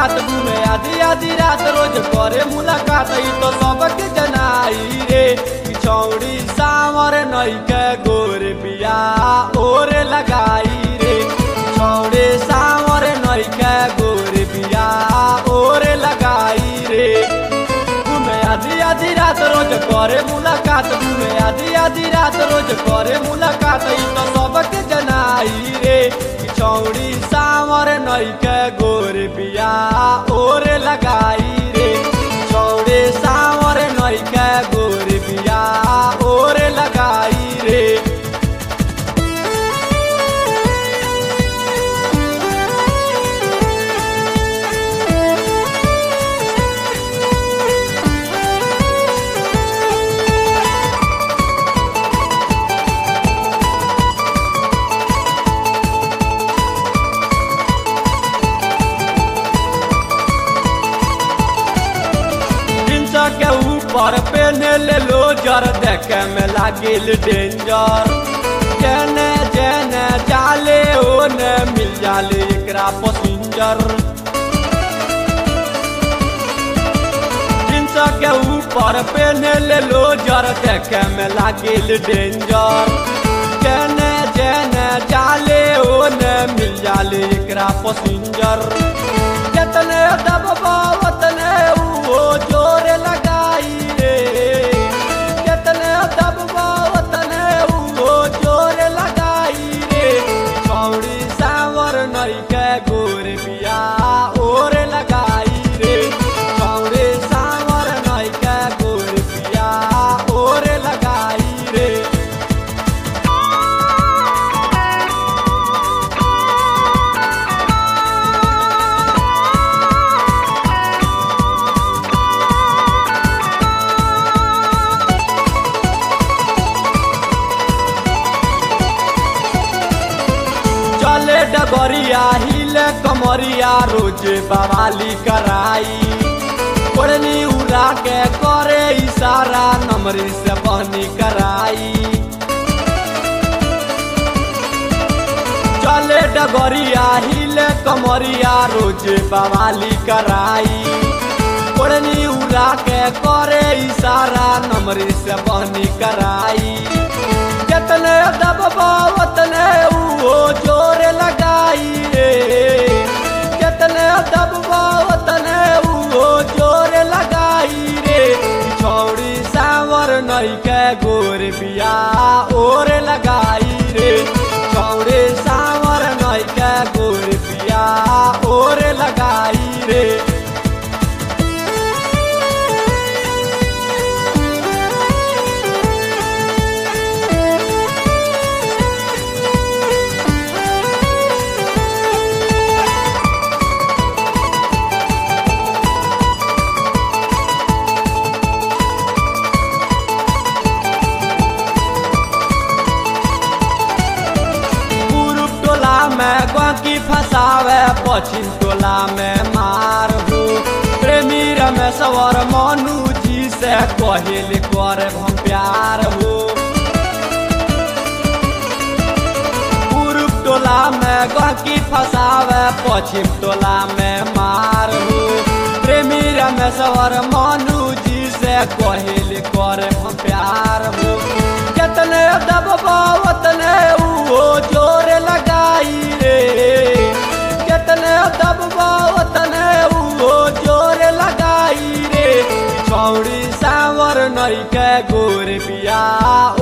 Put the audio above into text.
मुलाकात घूमे आधी आधी रात रोज करे मुलाकात ई तो सबके जनाई रे पिछौड़ी सावर नई के गोर बिया ओरे लगाई रे पिछौड़े सावर नई के गोर बिया ओरे लगाई रे घूमे आधी आधी रात रोज करे मुलाकात घूमे आधी आधी रात रोज करे मुलाकात ई तो सबके जनाई रे पिछौड़ी सावर नई के गोर बिया ओरे लगाई रे पिछौड़े सावर नई के गोर बिया ओरे लगाई रे जींस के ऊपर पहने ले लो जर देखे में लागिल डेंजर जेने जेने जाले ओने मिल जाले एकरा पसिंजर जींस के ऊपर पहने ले लो जर देखे में लागिल डेंजर जेने जेने जाले ओने मिल जाले एकरा पसिंजर जतने दबबा वतने वो जोर लगाई रे जतने दबबा वतने वो जोर लगाई रे छौड़ी सावर नई के गोर बिया ओर लगाई रे छौड़ी सावर नई के गोर बिया ओर लगाई रे चले डगरिया हिले कमरिया रोज बवाली कराई ओढ़नी उड़ा के करे इशारा नमरी से बहनी कराई चले डगरिया हिले कमरिया रोज बवाली कराई ओढ़नी उड़ा के करे इशारा नमरी से बहनी कराई जतने दबबा वतने वो जोर लगाई रे जतने दबबा वतने वो जोर लगाई रे छौड़ी सावर नई के गोर बिया ओर लगाई रे छौड़ी सावर नई के गोर बिया ओर लगाई रे पूर्व टोला में बाकी फसावे पश्चिम टोला में मार हो प्रेमी रमेश्वर मनु जी से कहिल कर हम प्यार हो पूर्व टोला में गहकी फसावे पश्चिम टोला में मार हो प्रेमी रमेश्वर मनु जी से कहिल कर हम प्यार हो जतने दबबा वतने वो जोर लगाई रे जतने दबबा वतने वो जोर लगाई रे छौड़ी सावर नई के गोर बिया